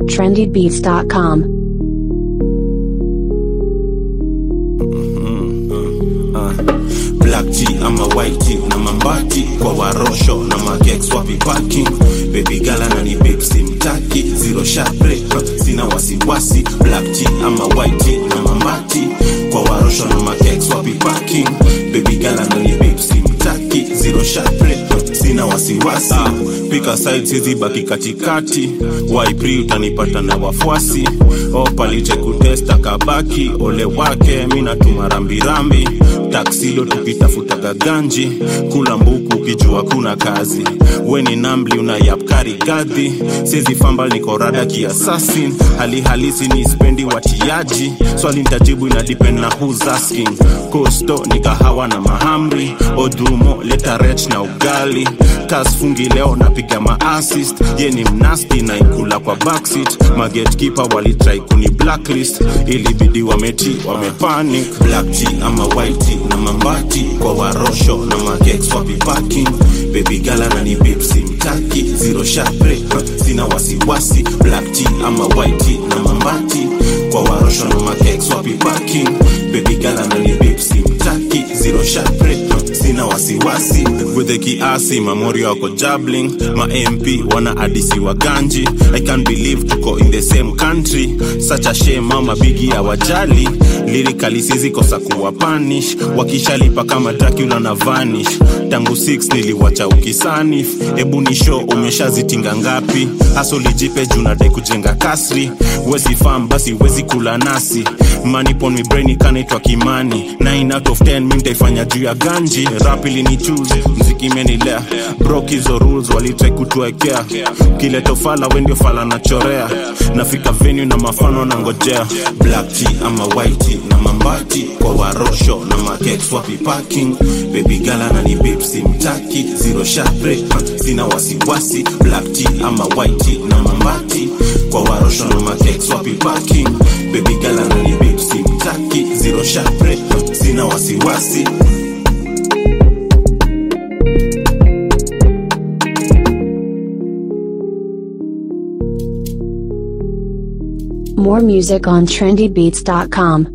trendybeats.com. black tea ama white tea na mambati kwa warosho na magex wapi parking baby gala na ni babe simtaki zero shapre sina wasiwasi black tea ama white tea na mambati kwa warosho na magex wapi parking baby gala na ni babe simtaki zero shapre sina wasiwasi ah, pika side sizi baki katikati waipri utanipata na wafuasi opaliche kutesta kabaki ole wake mi natuma rambirambi taksilo tukitafuta ganji kula mbuku ukijua kuna kazi weni nambli unayapkari gadhi sizi famba niko rada kiasasin hali halisi ni spendi watiaji swali ntajibu ina depend na who's asking kosto ni kahawa na mahamri odumo leta rech na ugali kasfungi leo napiga maassist ye ni mnasti na ikula kwa backseat magetkeeper walitrai kuni blacklist ilibidi wameti wamepanic black tea ama white tea na mambati kwa warosho na magex wapi parking baby gala na ni babe simtaki zero shapre sina wasiwasi black tea ama white tea na mambati kwa warosho na magex wapi parking baby gala na ni babe simtaki zero shapre sina wasiwasi gwethe kiasi mamori wako jabling ma mp wana adisi wa ganji i can't believe tuko in the same country such a shame mama bigi ya wajali lirikali sizikosa kuwa panish wakishalipa kama dracula na vanish tangu 6 niliwacha ukisanif ebu ni show umeshazitinga ngapi hasolijipe junadai kujenga kasri wezi fam basi wezi kula nasi manipon mibrain kanaitwa kimani 9 out of 10 mi ntaifanya juu ya ganji rapili ni choose mziki imenilea brok hizo rules walitrai kutuekea kileto fala wendio fala nachorea nafika venue na mafano na ngojea black tea ama white tea na mambati kwa warosho na makex wapi parking baby gala na ni babe simtaki zero shapre sina wasiwasi black tea ama white tea na mambati kwa warosho na makex wapi parking baby gala na ni babe simtaki zero shapre sina wasiwasi More music on trendybeats.com.